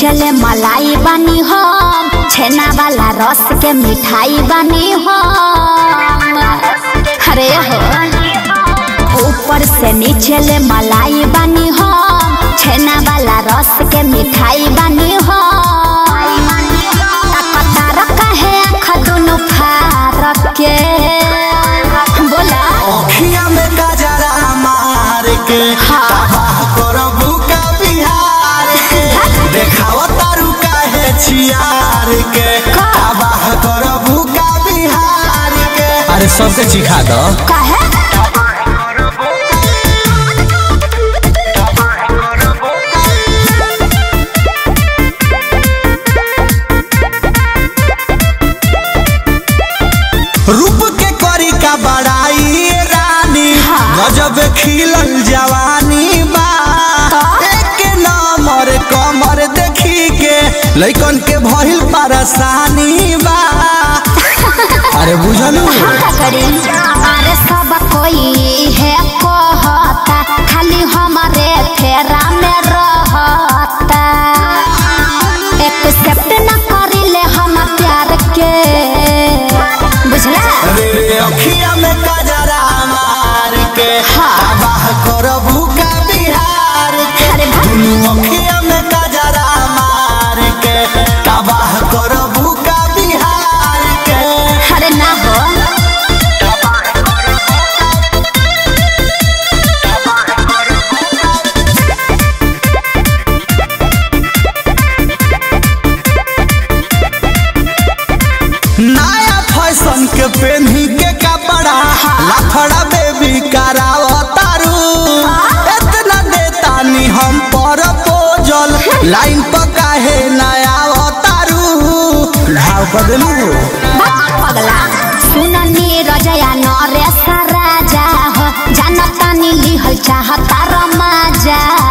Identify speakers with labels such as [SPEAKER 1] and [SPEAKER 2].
[SPEAKER 1] नीचे ले मलाई बनी हम छेना वाला रस के मिठाई बनी हम अरे हो ऊपर से नीचे ले मलाई बनी हम छेना वाला रस के मिठाई बनी हम तार काहे आँख दुनु फारक के बोला
[SPEAKER 2] अखिया में गजरा मार के
[SPEAKER 1] हाँ।
[SPEAKER 2] तबाह करबू का बिहार के देखाओ तारू काहे छियार के
[SPEAKER 1] का?
[SPEAKER 2] तबाह करबू का बिहार के अरे सबके चिखा दो
[SPEAKER 1] काहे
[SPEAKER 2] रूप के करी का बड़ाई रानी
[SPEAKER 1] हाँ।
[SPEAKER 2] गजब खिलल जवानी बा एक नंबर कमर देखी के लइकन के भइल परेशानी बा अरे बुझलू
[SPEAKER 1] का करी अरे सब कोई है कहता खाली हमारे फेरा में रहता एक्सेप्ट न करिले हम प्यार के बुझला
[SPEAKER 2] रे रे अखिया में कजरा मार के
[SPEAKER 1] हाँ।
[SPEAKER 2] तबाह करबू का बिहार के
[SPEAKER 1] अरे वाह।
[SPEAKER 2] दुनू अखिया में कजरा मार के तबाह करबू का बिहार के
[SPEAKER 1] अरे ना हो
[SPEAKER 2] नया फैशन के पेन्ही के कपड़ा लफड़ा बेबी करावतारू इतना देतानी हम पर पोजल लाइन पर काहे नया अवतारू घाव कर देलू
[SPEAKER 1] बात पगला सुननी रजया नरेश राजा हो जानता नी लिहल चाहता रमाजा